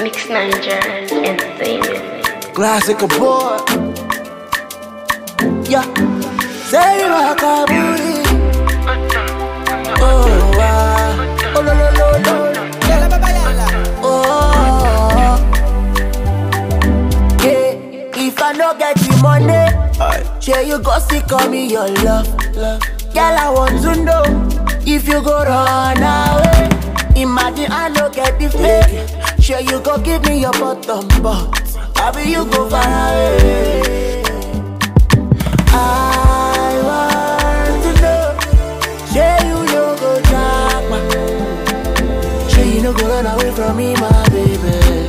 Mix Niger Entertainment. Classic boy. Yeah. Say rock a booty. Oh, wow. Oh, lo, lo, lo, lo. Oh. Yeah. If I no get the money, sure you go see call me your love. love. Girl, I want to know if you go run away. Imagine I no get the fake. Sure you go give me your bottom, but I be you go far away. I want to know, sure you no go drop my, sure you no go run away from me, my baby.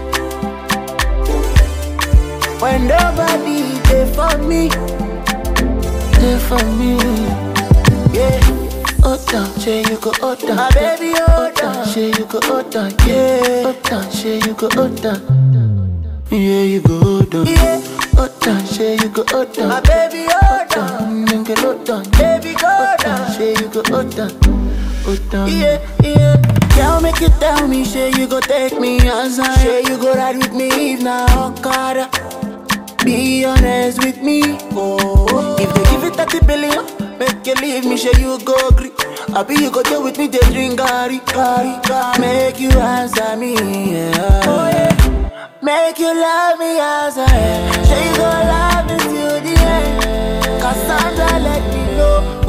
When nobody there for me, there for me, yeah. Hold down, say you go hold down. My baby, hold down. Say you go hold down, yeah. Hold down, say you go hold down. Yeah, you go hold on. Yeah. Hold down, say you go hold down. My baby, hold down. Nigga, hold down. Baby, go down. Say you go hold down. Hold down. Yeah, yeah. Girl, make you tell me, say you go take me outside. Say you go ride with me if now Okada. Be honest with me. Oh, if they give it 30 billion, make you leave me, say you go agree. I be you go there with me, they drink gari, gari, gari. Make you answer me, yeah. Oh, yeah. Make you love me as I am. Say you go love me till the end. Cassandra, let me know.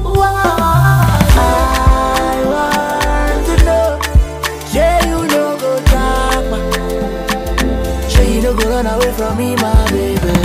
I want to know. Say you no go drag my Say you no go run away from me, my baby.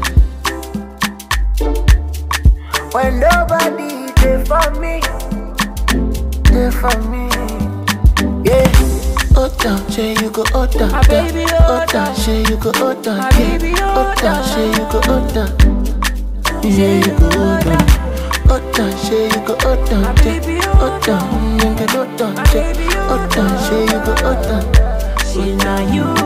When nobody there for me, there for me, yeah. Hold down, say you go hold down, My yeah. baby, hold hold down, down. say you go hold down, My yeah. baby, hold hold down, down. say you go hold down, yeah, you go hold down. Hold down, say you go hold down, My yeah. baby, hold hold down, nigga, hold down, My yeah. baby, hold hold down, down. say you go hold down. See now you